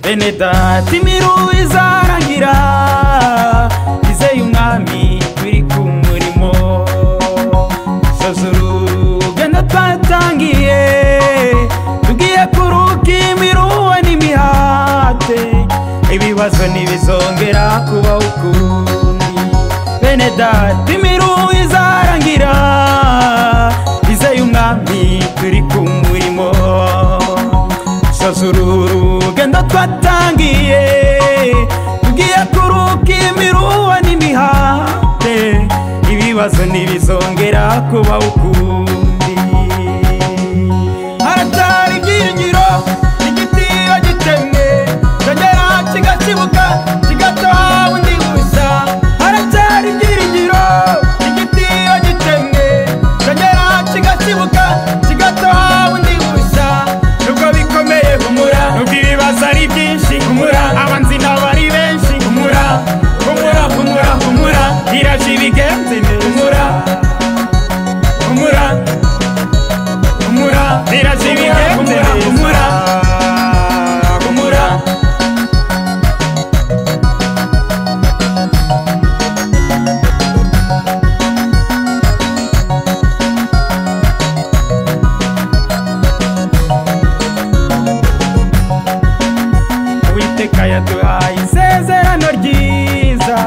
bene data imiru izarangira izeye umwami biri ku murimo suzuru urugendo twatangiye tugiye kuruka imiruwe n'imihate ibibazo ntibizongera kubaho ukundi bene data imiru izarangira izeye umwami turi ku murimo suzuru urugendo twatangiye tugiye kuruka imiruwe n'imihate ibibazo ntibizongera kubaho ukundi haratari ibyiringiro igiti iyo gitemwe cyongera kigakibuka kigataha undi gusa haracyari ibyiringiro igiti iyo gitemwe cyongera kigakibuka kigataha undi gusa nubwo bikomeye humura nubwo ibibazo ari byinshi humura abanzi nabo ari benshi humura humura humura humura iraje ibigenze neza humura humura humura iraje ibigenze neza humura humura uwiteka yaduhaye isezerano ryiza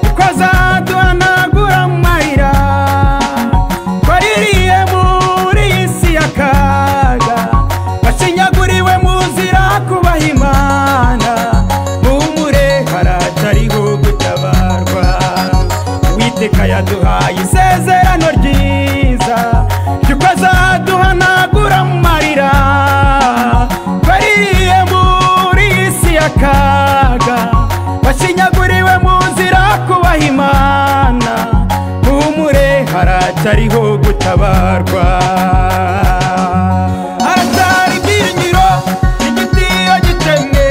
kuko azaduhanagura amarira twaririye muri iyi si y'akaga bashinyaguriwe muzira kubaha imana muhumure haratariho gutabarwa uwiteka yaduhaye isezerano ryiza ry'uko azaduhanagura amarira twaririye muri iyi si y'akaga bashinyaguriwe mu nzira kubaha imana humure haracyariho gutabarwa haracyari ibyiringiro igiti iyo gitemwe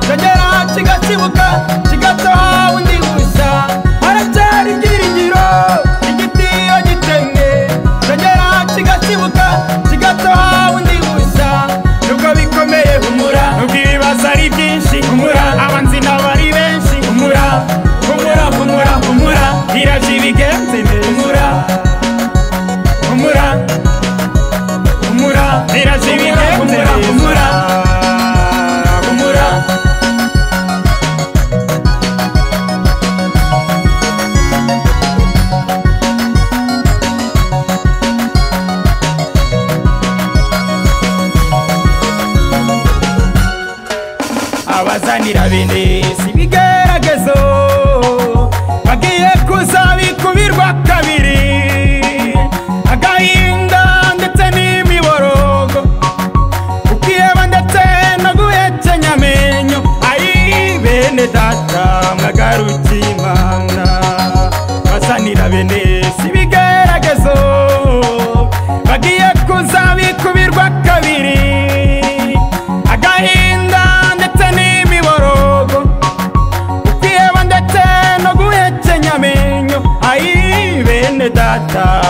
cyongera kigakibuka kigataha undi gusa haracyari ibyiringiro igiti iyo gitemwe cyongera kigakibuka kigataha undi gusa nubwo bikomeye humura nubwo ibibazo ari byinshi humura abanzi nabo ari benshi humura humura humura humura iraje ibigenze neza humura humura humura iraje ibigenze neza humura humura abazanira bene si ibigeragezo bagiye kuzabikubirwa kabiri agahinda ndetse n'imiborogo ukiheba ndetse no guhekenya amenyo ayi bene data mwagarukiye imana bazanira bene si ibigeragezo bagiye kuzabikubirwa kabiri agahinda ndetse n'imiborogo kwiheba ndetse no guhekenya amenyo ayi bene data